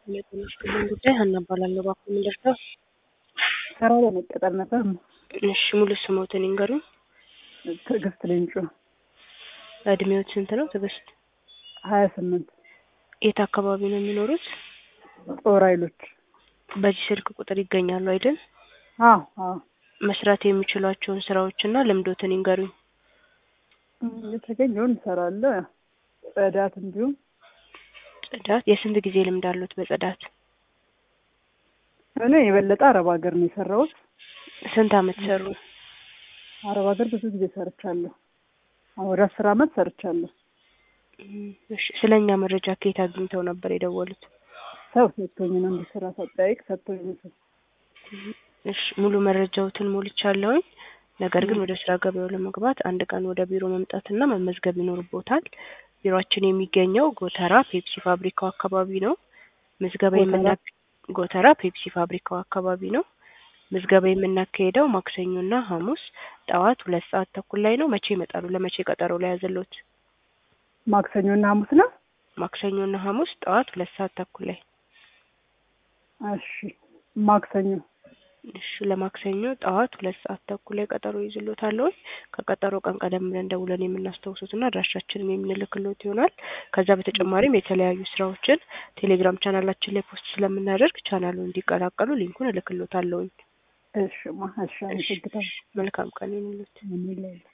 የጤና ጉዳይ ሀና እባላለሁ። እባክዎ ምን ልርዳው? ስራ ለመቀጠር ነበር። እሺ ሙሉ ስሞትን ይንገሩኝ። ትዕግስት ሌንጮ እድሜዎት ስንት ነው ትዕግስት? ሀያ ስምንት የት አካባቢ ነው የሚኖሩት? ጦር ኃይሎች። በዚህ ስልክ ቁጥር ይገኛሉ አይደል? አዎ አዎ። መስራት የሚችሏቸውን ስራዎችና ልምዶትን ይንገሩኝ። የተገኘውን እንሰራለን። ጽዳት እንዲሁም ጽዳት። የስንት ጊዜ ልምድ አሉት በጽዳት? እኔ የበለጠ አረብ ሀገር ነው የሰራሁት። ስንት አመት ሰሩ? አረብ ሀገር ብዙ ጊዜ ሰርቻለሁ። አሁን ወደ አስር አመት ሰርቻለሁ። እሺ ስለ እኛ መረጃ ከየት አግኝተው ነበር የደወሉት? ሰው ሰጥቶኝ ነው እንዲ ስራ ሳጠያይቅ ሰጥቶኝ ነው። ሰው እሺ ሙሉ መረጃዎትን ሞልቻለሁኝ። ነገር ግን ወደ ስራ ገበያው ለመግባት አንድ ቀን ወደ ቢሮ መምጣትና መመዝገብ ይኖርቦታል። ቢሮአችን የሚገኘው ጎተራ ፔፕሲ ፋብሪካው አካባቢ ነው። ምዝገባ ጎተራ? የምና ጎተራ ፔፕሲ ፋብሪካው አካባቢ ነው። ምዝገባ የምናካሄደው ማክሰኞና ሐሙስ ጠዋት ሁለት ሰዓት ተኩል ላይ ነው። መቼ ይመጣሉ? ለመቼ ቀጠሮ ላይ ያዘሎት? ማክሰኞና ሐሙስ ነው። ማክሰኞና ሐሙስ ጠዋት ሁለት ሰዓት ተኩል ላይ። እሺ ማክሰኞ እሺ ለማክሰኞ ጠዋት ሁለት ሰዓት ተኩል ላይ ቀጠሮ ይዝሎታል። ከቀጠሮ ቀን ቀደም ብለን ደውለን የምናስታውሱትና አድራሻችንን የምንልክሎት ይሆናል። ከዛ በተጨማሪም የተለያዩ ስራዎችን ቴሌግራም ቻናላችን ላይ ፖስት ስለምናደርግ ቻናሉን እንዲቀላቀሉ ሊንኩን እልክሎታለሁኝ። እሺ ማ እሺ አመሰግናለሁ። መልካም ቀን ይሁንልዎት። ምን ይላል?